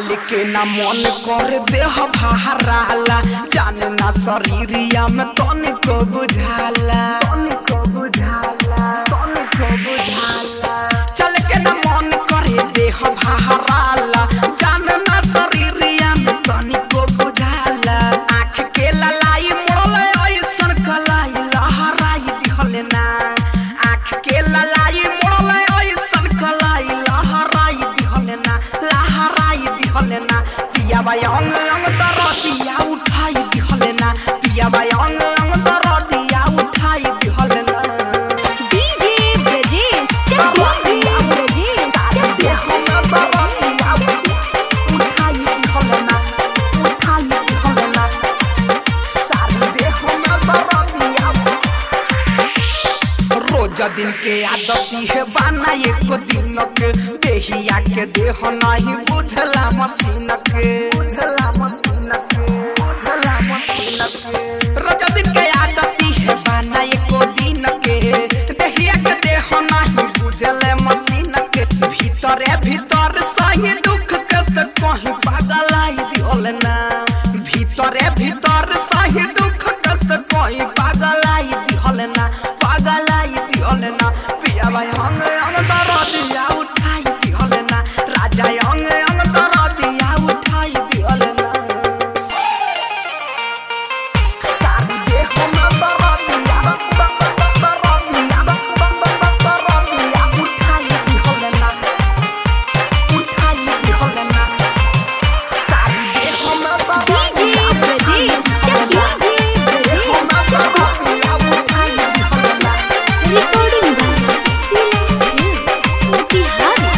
चल के ना मन कर देह बहराला जाने ना शरीरिया में तनिको बुझाला तनिको बुझाला तनिको बुझाला चल के ना मन करे देह बहराला जाने ना शरीरिया में तनिको बुझाला आँख के ललाई मोड़ले ऐसन कलाई लहराई दिहले ना आँख के ललाई मोड़ले ऐसन कलाई लहराई दिहले ना लहराई दिहले ना पिया बाई अंग अंग दरदिया उठाई दिहले ना पिया बाई अंग अंग दरदिया उठाई दिहले ना डीजे ब्रजेश चकिया ब्रजेश चकिया देह में दरदिया उठाई दिहले ना उठाई दिहले ना सारी देह में दरदिया रोज दिन के आदती है बाना एको दिन के देहिया के देह नहीं बुझला मशीन के बुझला मशीन के बुझला मशीन के रोज दिन के आदती है बाना एको दिन के देहिया के देह नहीं बुझले मशीन के भीतरे भीतर सही दुख के से कहीं पागलाई दिहल ना भीतरे भीतर सही दुख के से कहीं पागलाई दिहल ना पागलाई दिहल ना पिया भाई अंग अंग दरदिया उठाई दिहल ना राजा अंग अंग दरदिया उठाई दिहल ना सारी देह में दरदिया दरदिया दरदिया उठाई दिहल ना उठाई दिहल ना सारी देह में DJ Brajesh Chakiya Brajesh recording by CM films Motihari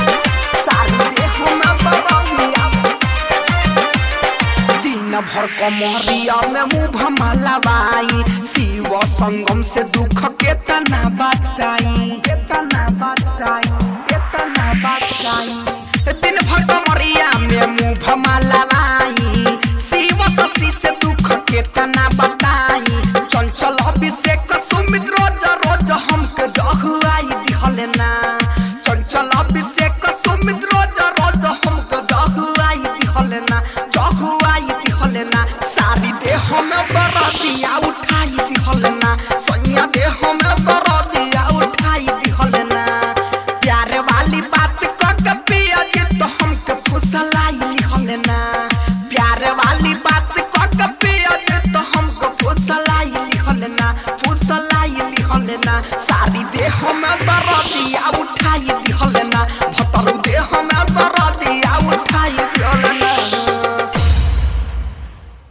दिन भर कमरिया में मुँह मलवाई शिव संगम से दुख केतना बताई केतना बताई केतना बताई दिन भर कमरिया में मुँह मलवाई शिव शशि से दुख केतना बताई चंचल अभिषेक सुमित रोज रोज हमके जहुआई दिहले ना चंचल अभिषेक सुमित रोज रोज हमके जहुआई दिहले ना जहुआई दिहले ना सारी देह में दरदिया उठाई दिहले ना सैया देह में दरदिया उठाई दिहले ना प्यार वाली बात क के पिया जे तो हमके फुसलाई लिहले ना प्यार वाली बात क के पिया जे तो हमको फुसलाई लिहले ना फुसलाई लिहले ना सारी देह में दरदिया उठाई